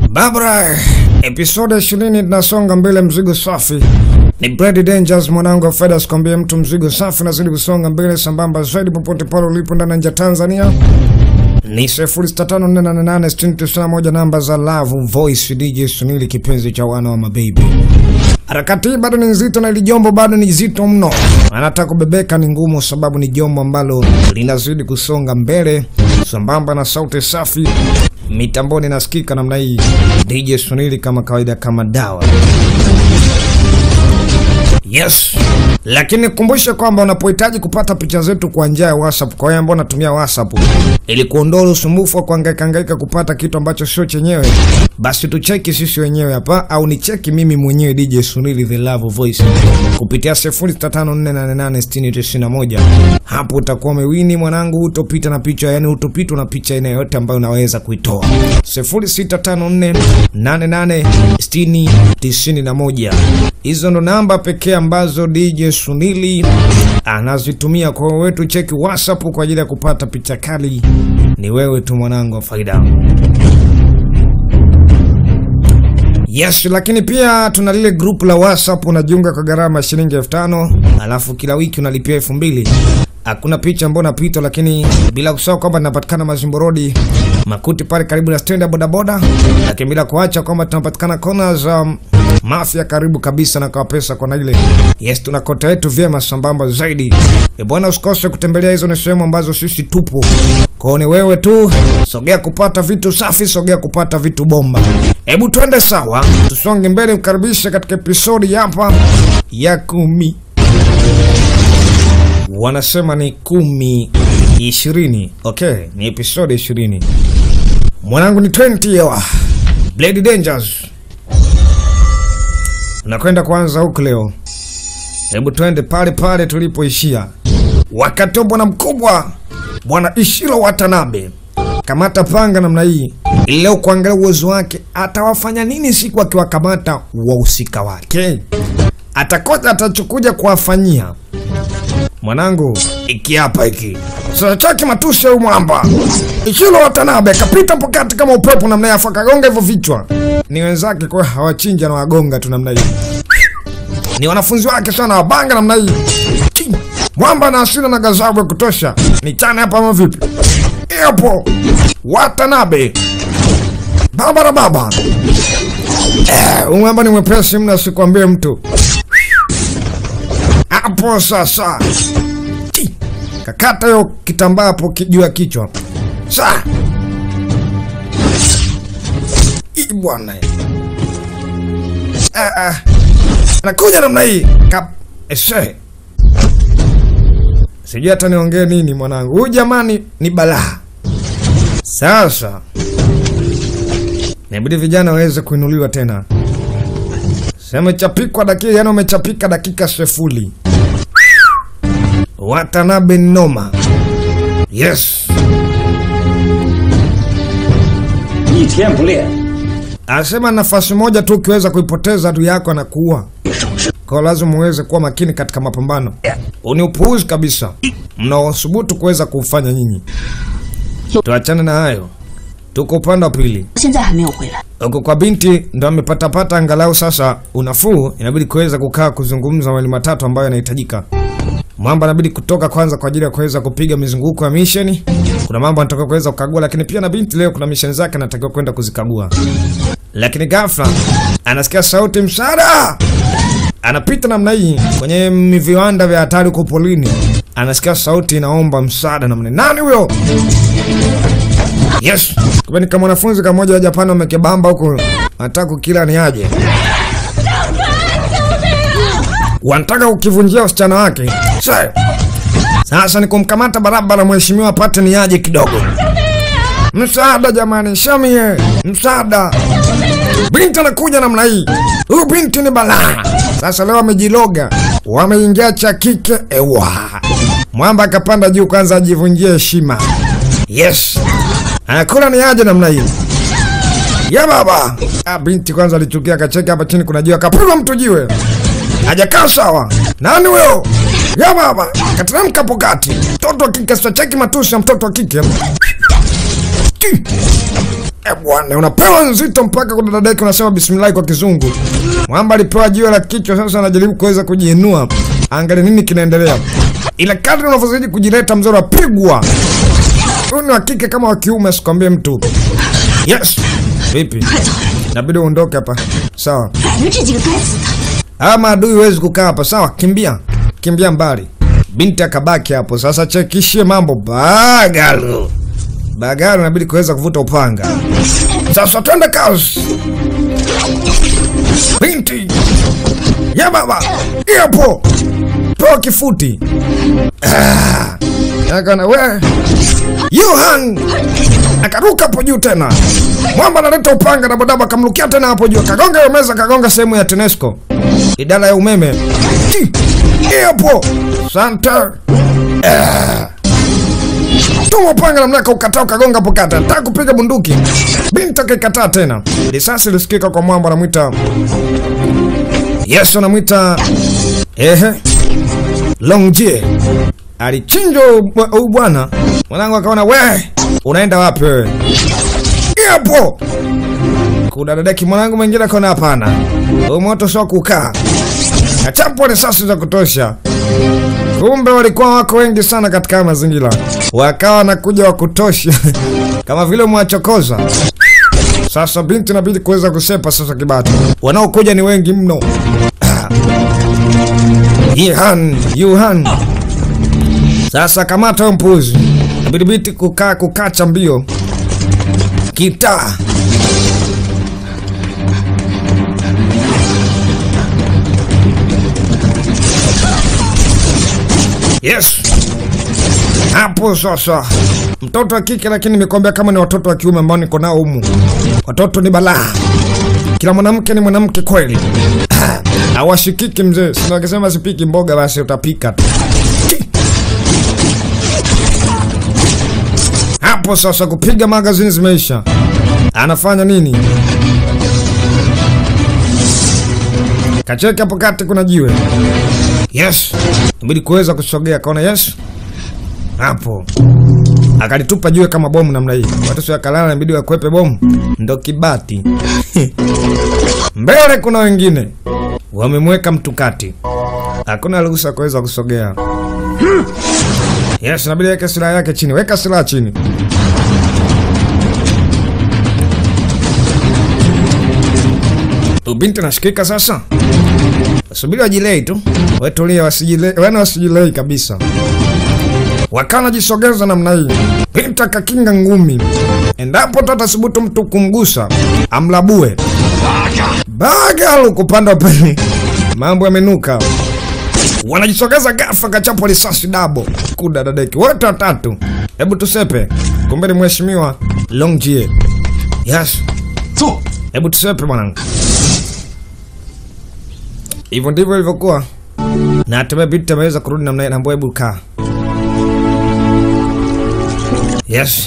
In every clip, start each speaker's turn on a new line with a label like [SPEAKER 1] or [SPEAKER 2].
[SPEAKER 1] Babra, episode ishirini tunasonga mbele, mzigo safi ni Brady Dangers, mwanangu wa Feda, sikwambie mtu, mzigo safi nazidi kusonga mbele sambamba zaidi, popote pale ulipo ndani ya nje ya Tanzania ni 0654886991 namba za Love Voice DJ Sunili, kipenzi cha wana wa mababy. Harakati hii bado ni nzito na ili jombo bado ni zito mno, anataka kubebeka ni ngumu, sababu ni jombo ambalo linazidi kusonga mbele sambamba na sauti safi mitamboni nasikika namna hii. DJ Sunili kama kawaida, kama dawa Yes, lakini kumbushe kwamba unapohitaji kupata picha zetu kwa njia ya WhatsApp, kwa wale ambao unatumia WhatsApp ili kuondoa usumbufu wa kuhangaika hangaika kupata kitu ambacho sio chenyewe, basi tucheki sisi wenyewe hapa, au ni cheki mimi mwenyewe DJ Sunili the Love Voice kupitia 0654886091. Hapo utakuwa umewini mwanangu, utopita na picha, yani utopitwa na picha aina yoyote ambayo unaweza kuitoa. 0654886091. Hizo ndo namba pekee ambazo DJ Sunili anazitumia kwa wetu. Cheki WhatsApp kwa ajili ya kupata picha kali, ni wewe tu mwanangu wa faida. Yes, lakini pia tuna lile group la WhatsApp unajiunga kwa gharama ya shilingi elfu tano alafu kila wiki unalipia elfu mbili Hakuna picha ambayo napita, lakini bila kusahau kwamba tunapatikana Mazimbo Road Makuti pale karibu na stendi ya bodaboda, lakini bila kuacha kwamba tunapatikana kona za um, Mafia karibu kabisa na kwa pesa kona ile. Yes, tuna kota yetu vyema sambamba zaidi. E bwana, usikose kutembelea hizo, ni sehemu ambazo sisi tupo. Kwao ni wewe tu, sogea kupata vitu safi, sogea kupata vitu bomba. Hebu twende sawa, tusonge mbele, mkaribishe katika episodi hapa ya kumi wanasema ni kumi ishirini. Okay, ni episode ishirini. Mwanangu ni 20 yawa Blade Dangers, unakwenda kuanza huku leo. Hebu twende pale pale tulipoishia wakati wa bwana mkubwa, bwana Ishiro Watanabe. Kamata panga namna hii ili leo kuangalia uwezo wake, atawafanya nini siku akiwakamata wahusika wake, atakoja atachukuja kuwafanyia Mwanangu, iki hapa iki sasa chaki matusi ya mwamba Ishiro Watanabe kapita pokati kama upepo namna ya afa kagonga hivyo vichwa. Ni wenzake kwa hawachinja na wagonga tu namna hii. Ni wanafunzi wake sana wabanga namna hii. Chi, Mwamba na hasira na gazabu ya kutosha. Ni chana hapa ama vipi? Hapo Watanabe. Baba na baba. Eh, mwamba ni mwepesi mna sikwambie mtu. Hapo sasa Chi! kakata hiyo kitambaa hapo juu ya kichwa sa Ii bwana ah, ah. nakuja namna hii Kap... ese sijui hata niongee nini mwanangu huyu jamani ni balaa sasa inabidi vijana waweze kuinuliwa tena Semechapikwa dakika, yani umechapika dakika sefuli. Watanabe noma. Yes.
[SPEAKER 2] 一天不练，
[SPEAKER 1] Anasema nafasi moja tu ukiweza kuipoteza adui yako anakuua.
[SPEAKER 2] 省事。
[SPEAKER 1] Kwa lazima muweze kuwa makini katika mapambano. Uni upuuzi kabisa mnaosubutu kuweza kuufanya nyinyi. Tuachane na hayo, tuko upande wa pili.
[SPEAKER 3] 现在还没有回来。
[SPEAKER 1] Huko kwa binti ndo amepatapata angalau sasa unafuu, inabidi kuweza kukaa kuzungumza mawili matatu ambayo yanahitajika. Mwamba anabidi kutoka kwanza kwa ajili ya kuweza kupiga mizunguko ya misheni. Kuna mambo anataka kuweza kukagua, lakini pia na binti leo kuna misheni zake anatakiwa kwenda kuzikagua. Lakini ghafla anasikia sauti, msaada! Anapita namna hii kwenye viwanda vya hatari huko polini, anasikia sauti inaomba msaada namna. Nani huyo? Yes, kumbe ni kama mwanafunzi kamoja wa Japani wamekebamba huko, anataka kukila ni aje, wanataka kukivunjia usichana wake. Sasa sasa ni kumkamata barabara, mheshimiwa apate ni aje kidogo. Msaada jamani, shamie, msaada! Binti anakuja namna hii, huyu binti ni balaa. Sasa leo wamejiloga, wameingia cha kike. Ewa, mwamba akapanda juu kwanza ajivunjie heshima. Yes, anakula ni aje namna hiyo ya baba. Ah, binti kwanza alichukia, akacheka hapa chini, kuna jiwe, akapigwa mtu jiwe, hajakaa sawa. Nani huyo? Ya baba, kateremka hapo kati. Mtoto wa kike, sitacheki matusi ya mtoto wa kike. Ki. Eh bwana, unapewa nzito mpaka kuna dada yake unasema bismillah kwa kizungu. Mwamba alipewa jiwe la kichwa, sasa anajaribu kuweza kujiinua. Angalia nini kinaendelea. Ila kadri unavyozidi kujileta mzee unapigwa. Huyu ni wa kike kama wa kiume asikwambie mtu. Yes. Vipi? Inabidi uondoke hapa. Sawa.
[SPEAKER 3] 摆了这几个该死的！
[SPEAKER 1] Hawa maadui huwezi kukaa hapa. Sawa, kimbia. Kimbia mbali. Binti akabaki hapo. Sasa chekishie mambo bagalo. Bagalo inabidi kuweza kuvuta upanga. Sasa twende kazi. Binti. Ya baba. Hapo. Toa kifuti. Ah. Akana we. Yohan. Akaruka hapo juu tena. Mwamba analeta upanga na bodaba akamrukia tena hapo juu. Kagonga hiyo meza, kagonga sehemu ya TANESCO. Idara ya umeme. Chi. Hapo. Santa. Tuma upanga namna ukataa ukagonga hapo kata. Nataka kupiga bunduki. Binti akikataa tena. Risasi ilisikika kwa mwamba anamwita. Yesu anamwita ehe. Longjie. Alichinjwa huyu bwana. Mwanangu akaona we, unaenda wapi wewe? Hapo. Kuna dadaki mwanangu mwingine akaona hapana. Huu moto sio kukaa. Kachapwa risasi za kutosha. Kumbe walikuwa wako wengi sana katika haya mazingira, wakawa wanakuja wa kutosha kama vile mwachokoza. Sasa binti inabidi kuweza kusepa sasa kibati, wanaokuja ni wengi mno. Yihan, Yuhan. Sasa kamata huyo mpuzi, inabidi binti kukaa kukacha mbio kitaa Yes. Hapo sasa. Mtoto wa kike lakini nimekwambia kama ni watoto wa kiume ambao niko nao humu. Watoto ni balaa. Kila mwanamke ni mwanamke kweli. Hawashikiki mzee. Sina wakisema sipiki mboga basi utapika tu. Hapo sasa kupiga magazini zimeisha. Anafanya nini? Kacheke hapo kati kuna jiwe. Yes. Inabidi kuweza kusogea kaona yes. Hapo. Akalitupa jiwe kama bomu namna hii. Watu sio kalala inabidi wakwepe bomu. Ndo kibati. Mbele kuna wengine. Wamemweka mtu kati. Hakuna ruhusa kuweza kusogea. Yes, inabidi weka silaha yake chini. Weka silaha chini. Ubinti nashikika sasa. Subiri wajilei tu. Wetulia wasijilei, wana wasijilei kabisa. Wakana najisogeza namna hii. Binti akakinga ngumi. Endapo tatasubutu mtu kumgusa, amlabue. Bagalu kupanda pale. Mambo yamenuka. Wanajisogeza ghafla kachapwa risasi dabo. Kuda dadeki. Wote watatu. Hebu tusepe. Kumbe ni mheshimiwa Longjie. Yes.
[SPEAKER 2] 走。
[SPEAKER 1] Hebu tusepe mwanangu. Hivyo ndivyo ilivyokuwa, na hatimaye binti ameweza kurudi namna hiyo. Naambia hebu kaa. Yes,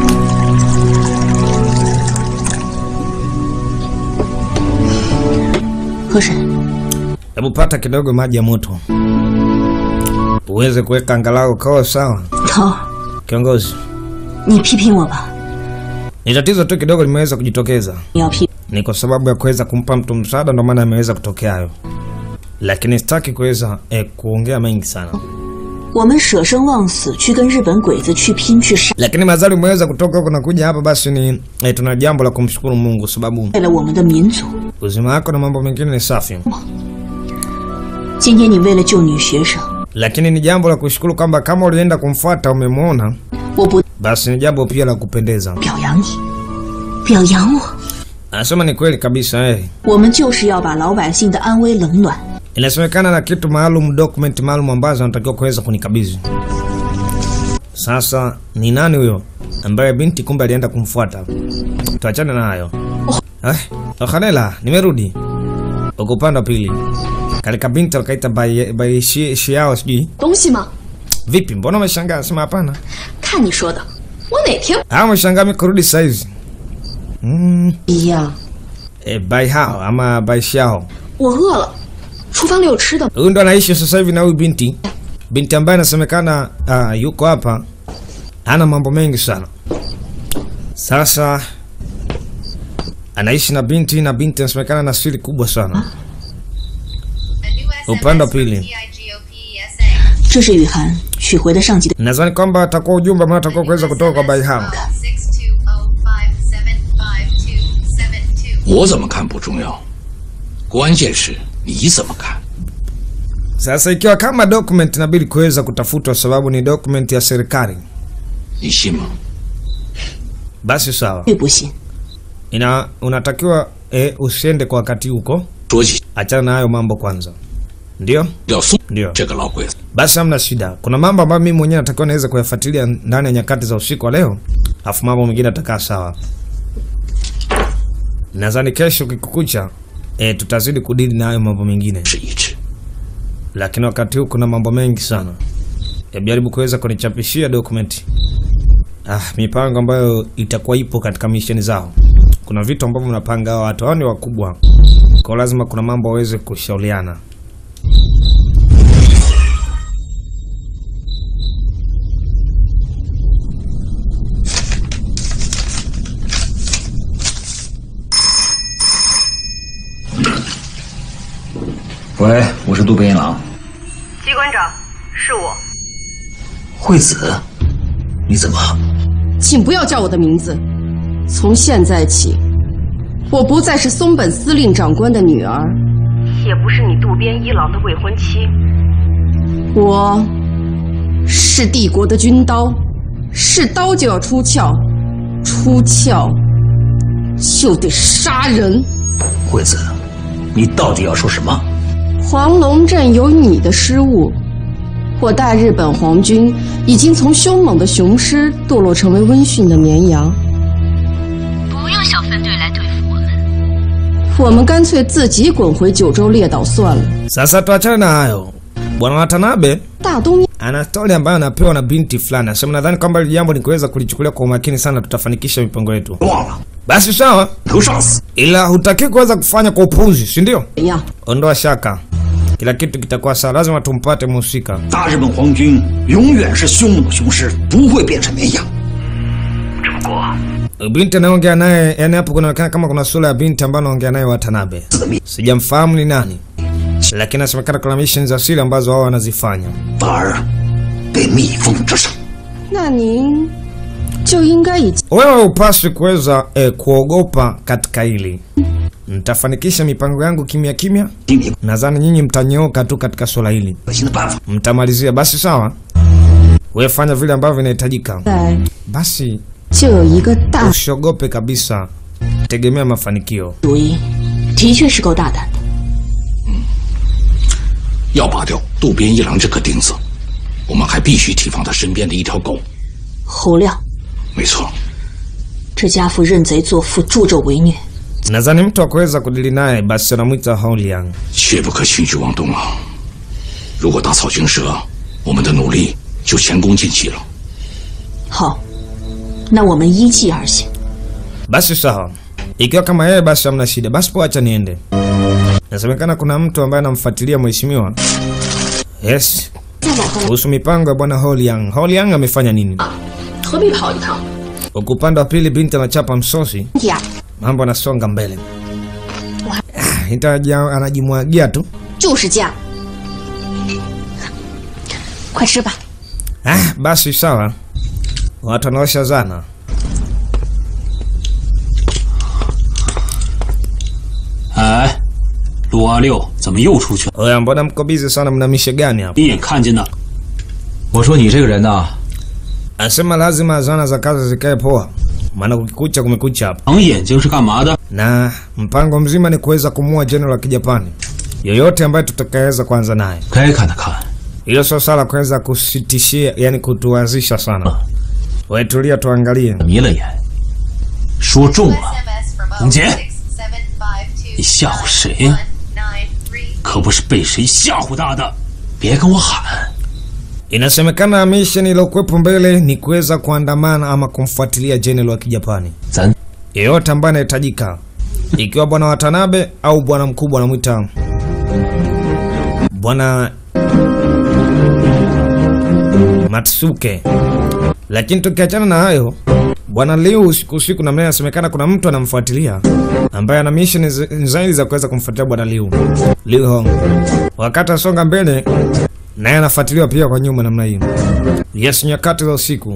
[SPEAKER 3] 河神，
[SPEAKER 1] hebu pata kidogo maji ya moto uweze kuweka angalau koo sawa.
[SPEAKER 3] 头，
[SPEAKER 1] Kiongozi,
[SPEAKER 3] 你批评我吧，
[SPEAKER 1] ni tatizo tu kidogo limeweza kujitokeza,
[SPEAKER 3] 你要批，
[SPEAKER 1] ni kwa sababu ya kuweza kumpa mtu msaada, ndio maana ameweza kutokea hayo, lakini sitaki kuweza eh, kuongea mengi sana.
[SPEAKER 3] 我们舍生忘死去跟日本鬼子去拼去杀，
[SPEAKER 1] lakini mazali umeweza kutoka huko na kuja hapa, basi ni eh, tuna jambo la kumshukuru Mungu sababu
[SPEAKER 3] 为了我们的民族。
[SPEAKER 1] uzima wako na mambo mengine ni safi,
[SPEAKER 3] 今天你为了救女学生，
[SPEAKER 1] lakini ni jambo la kushukuru kwamba kama ulienda kumfuata umemwona,
[SPEAKER 3] 我不
[SPEAKER 1] basi ni jambo pia la kupendeza.
[SPEAKER 3] 表扬你，表扬我。
[SPEAKER 1] Anasema ni kweli kabisa eh.
[SPEAKER 3] 我们就是要把老百姓的安危冷暖
[SPEAKER 1] Inasemekana na kitu maalum, document maalum ambazo anatakiwa kuweza kunikabidhi. Sasa ni nani huyo ambaye binti kumbe alienda kumfuata? Tuachane na hayo. Eh, Okhanela, nimerudi. Uko upande wa pili. Kalika binti wakaita by by shi, shiao sijui.
[SPEAKER 4] 东西吗？
[SPEAKER 1] Vipi? Mbona umeshangaa? Sema hapana.
[SPEAKER 4] 看你说的，我哪天
[SPEAKER 1] Ah, umeshangaa mimi kurudi saizi. Mm,
[SPEAKER 3] 一样。
[SPEAKER 1] eh, by hao ama by shiao.
[SPEAKER 4] 我饿了，厨房里有吃的。
[SPEAKER 1] Huyu ndo anaishi sasa hivi na huyu binti. Binti ambaye anasemekana ah, yuko hapa ana mambo mengi sana. Sasa anaishi na binti na binti anasemekana na siri kubwa sana. Upande wa pili
[SPEAKER 3] 这是雨涵取回的上级的。
[SPEAKER 1] nadhani kwamba atakuwa ujumbe ambao atakuwa kuweza kutoka kwa Baiham.
[SPEAKER 2] 我怎么看不重要，关键是你怎么看。
[SPEAKER 1] Sasa ikiwa kama document inabidi kuweza kutafutwa sababu ni document ya serikali,
[SPEAKER 2] 你信吗？
[SPEAKER 1] basi sawa,
[SPEAKER 3] 并不信，
[SPEAKER 1] ina unatakiwa e, usiende kwa wakati huko,
[SPEAKER 2] 说起
[SPEAKER 1] achana na hayo mambo kwanza. Ndio,
[SPEAKER 2] 要送
[SPEAKER 1] ndio.
[SPEAKER 2] 这个老鬼子，
[SPEAKER 1] Basi hamna shida. Kuna mambo ambayo mimi mwenyewe natakiwa naweza kuyafuatilia ndani ya nyakati za usiku wa leo, afu mambo mengine atakaa sawa. Nadhani kesho kikukucha, e, tutazidi kudili na hayo mambo mengine,
[SPEAKER 2] 是一致。
[SPEAKER 1] lakini wakati huu kuna mambo mengi sana. Hebu jaribu kuweza kunichapishia dokumenti ah, mipango ambayo itakuwa ipo katika misheni zao. Kuna vitu ambavyo mnapanga, hao watu hao ni wakubwa, kwa lazima kuna mambo waweze kushauriana.
[SPEAKER 2] 喂，我是渡边一郎。
[SPEAKER 5] 机关长，是我。
[SPEAKER 2] 惠子，你怎么？
[SPEAKER 5] 请不要叫我的名字。从现在起，我不再是松本司令长官的女儿，也不是你渡边一郎的未婚妻。我是帝国的军刀，是刀就要出鞘，出鞘就得杀人。
[SPEAKER 2] 惠子，你到底要说什么？
[SPEAKER 5] 黄龙镇有你的失误，我大日本皇军已经从凶猛的雄狮堕落成为温驯的绵羊。
[SPEAKER 6] 不用小分队来对付我们。
[SPEAKER 5] 我们干脆自己滚回九州列岛算了。
[SPEAKER 1] Sasa tuachane na hayo. Bwana Watanabe
[SPEAKER 5] 大东面
[SPEAKER 1] ana stori ambayo anapewa na binti fulani, anasema nadhani kwamba hili jambo ni kuweza kulichukulia kwa umakini sana, tutafanikisha mipango yetu.
[SPEAKER 2] 忘了，
[SPEAKER 1] Basi sawa,
[SPEAKER 2] 头上死。
[SPEAKER 1] ila hutaki kuweza kufanya kwa upuzi, si ndio?
[SPEAKER 5] 怎样？
[SPEAKER 1] Ondoa shaka, kila kitu kitakuwa sawa. Lazima tumpate mhusika.
[SPEAKER 2] 大日本皇军永远是凶猛的雄狮，不会变成绵羊。
[SPEAKER 1] Binti anaongea naye, yani hapo kunaonekana kama kuna sura ya binti ambayo anaongea naye Watanabe. Sijamfahamu ni nani, lakini inasemekana kuna missions za siri ambazo wao wanazifanya.
[SPEAKER 2] 反而被密封着上。
[SPEAKER 5] 那您就应该已经
[SPEAKER 1] Wewe upaswi kuweza eh, kuogopa katika hili. Nitafanikisha mipango yangu kimya kimya.
[SPEAKER 2] 心里
[SPEAKER 1] Nadhani nyinyi mtanyooka tu katika swala hili,
[SPEAKER 2] 可行的办法。
[SPEAKER 1] mtamalizia. Basi sawa, wewe fanya vile ambavyo vinahitajika.
[SPEAKER 5] 在
[SPEAKER 1] Basi
[SPEAKER 5] 就有一个大
[SPEAKER 1] usiogope kabisa, tegemea mafanikio.
[SPEAKER 3] 主意的确是够大胆的。
[SPEAKER 2] 要拔掉渡边一郎这颗钉子，我们还必须提防他身边的一条狗。
[SPEAKER 3] 侯亮，
[SPEAKER 2] 没错，
[SPEAKER 3] 这家伙认贼作父，助纣为虐。
[SPEAKER 1] Nadhani mtu wa kuweza kudili naye basi anamwita Holiang.
[SPEAKER 2] 切不可轻举妄动啊！如果打草惊蛇，我们的努力就前功尽弃了。
[SPEAKER 3] 好，那我们依计而行。
[SPEAKER 1] Basi sawa, ikiwa kama yeye basi hamna shida, basi po acha niende. Nasemekana kuna mtu ambaye anamfuatilia mheshimiwa. Yes,
[SPEAKER 3] 再往后
[SPEAKER 1] kuhusu mipango ya bwana Holiang. Holiang amefanya nini?
[SPEAKER 4] 何必跑一趟？
[SPEAKER 1] Huku upande wa pili binti anachapa msosi,
[SPEAKER 3] 呀，
[SPEAKER 1] mambo anasonga mbele. Ah, Itaja anajimwagia tu.
[SPEAKER 3] 就是这样。快吃吧。
[SPEAKER 1] Ah, basi sawa, watu wanaosha zana.
[SPEAKER 7] 哎，陆阿六怎么又出去了？
[SPEAKER 1] Oya, mbona mko bizi sana? Mna mishe gani hapa?
[SPEAKER 7] 一眼看见的，
[SPEAKER 8] 我说你这个人呐，
[SPEAKER 1] Anasema lazima zana za kazi zikae poa, maana kukikucha kumekucha hapa,
[SPEAKER 7] 长眼睛是干嘛的？
[SPEAKER 1] na mpango mzima ni kuweza kumua jenerali wa kijapani yoyote ambaye tutakayeweza kuanza naye.
[SPEAKER 8] 该看的看，
[SPEAKER 1] Hilo sio swala kuweza kusitishia, yani kutuanzisha sana. Wewe tulia, tuangalie.
[SPEAKER 8] 迷了眼，说中了，
[SPEAKER 7] 董洁，你吓唬谁呀、可不是被谁吓唬大的。
[SPEAKER 8] 别跟我喊，
[SPEAKER 1] Inasemekana mission iliyokuwepo mbele ni kuweza kuandamana ama kumfuatilia jenerali wa kijapani
[SPEAKER 8] 咱
[SPEAKER 1] yeyote ambaye anahitajika, ikiwa bwana Watanabe au bwana mkubwa anamwita bwana Matsuke, Lakini tukiachana na hayo, bwana Liu usiku usiku, namna inasemekana kuna mtu anamfuatilia ambaye ana mission zi- zaidi za kuweza kumfuatilia bwana Liu Liu Hong. Wakati asonga mbele, naye anafuatiliwa pia kwa nyuma namna hiyo. Yes, nyakati za usiku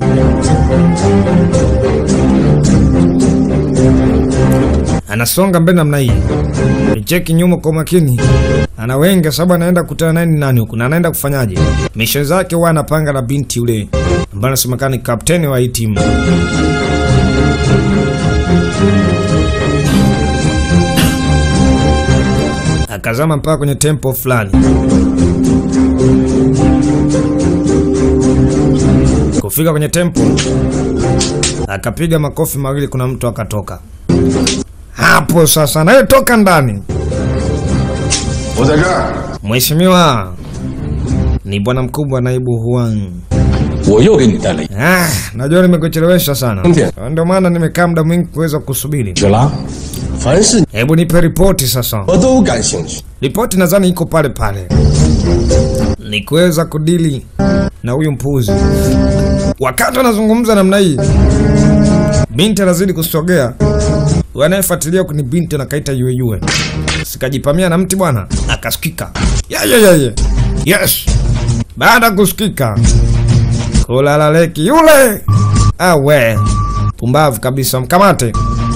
[SPEAKER 1] anasonga mbele namna hii, cheki nyuma kwa makini, anawenga sababu anaenda kukutana naye ni nani huku na anaenda kufanyaje. Misho zake huwa anapanga na binti yule ambaye anasemekana ni kapteni wa hii timu. Akazama mpaka kwenye tempo fulani. Kufika kwenye tempo, akapiga makofi mawili, kuna mtu akatoka hapo. Sasa naye toka ndani.
[SPEAKER 2] 我在这儿，
[SPEAKER 1] Mheshimiwa, ni bwana mkubwa naibu Huang.
[SPEAKER 2] 我又给你带了一
[SPEAKER 1] Ah, najua nimekuchelewesha sana,
[SPEAKER 2] Ndiyo.
[SPEAKER 1] ndio maana nimekaa muda mwingi kuweza kusubiri.
[SPEAKER 2] 去了。
[SPEAKER 9] 凡是
[SPEAKER 1] Hebu nipe ripoti sasa.
[SPEAKER 9] 我都感兴趣。
[SPEAKER 1] Ripoti nadhani iko pale pale, ni kuweza kudili na huyu mpuzi. Wakati anazungumza namna hii, binti anazidi kusogea. Wanayefuatilia ni binti anakaita yue yue, sikajipamia na mti bwana, akasikika ya ya ya ya yes. Baada ya kusikika kulalaleki yule, awe pumbavu kabisa, mkamate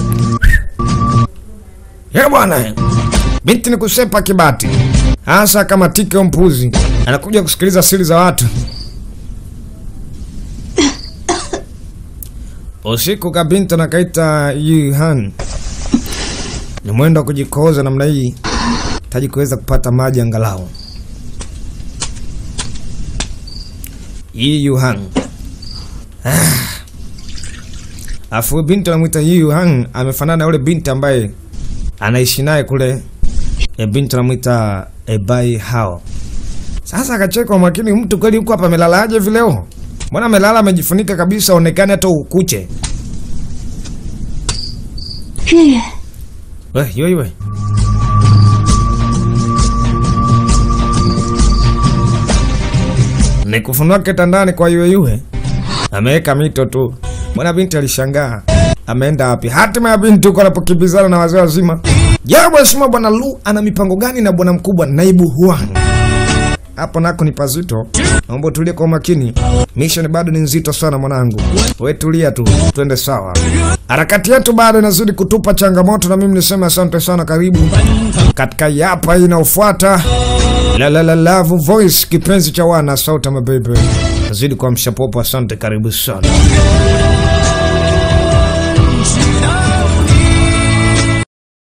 [SPEAKER 1] ye bwana. Binti ni kusepa kibati, hasa kama tike au mpuzi anakuja kusikiliza siri za watu. Usiku kabinti anakaita Yuhan, ni mwendo wa kujikoza namna hii, taji kuweza kupata maji angalau. Yi Yuhan ah. Afu binti anamwita Yi Yuhan amefanana na yule binti ambaye anaishi naye kule e, binti anamwita Ebai Hao. Sasa akacheka kwa makini, mtu kweli huko hapa amelalaje vileo? Mbona amelala amejifunika kabisa, onekane hata ukuche.
[SPEAKER 3] 月月，
[SPEAKER 1] We, yoi we. Ni kufunua kitandani kwa yue yue. Ameweka mito tu. Mbona binti alishangaa. Ameenda wapi? Hatima ya binti huko anapokimbizana na wazee wazima. Je, mheshimiwa bwana Lu ana mipango gani na bwana mkubwa naibu Huang? Hapo nako ni pazito. Naomba tulie kwa makini. Mission bado ni nzito sana mwanangu. Wewe tulia tu, twende sawa. Harakati yetu bado inazidi kutupa changamoto, na mimi niseme asante sana. Karibu katika yapa hii inayofuata, la la la love voice, kipenzi cha wana sauti ya mabebe, nazidi kwa mshapopo. Asante, karibu sana.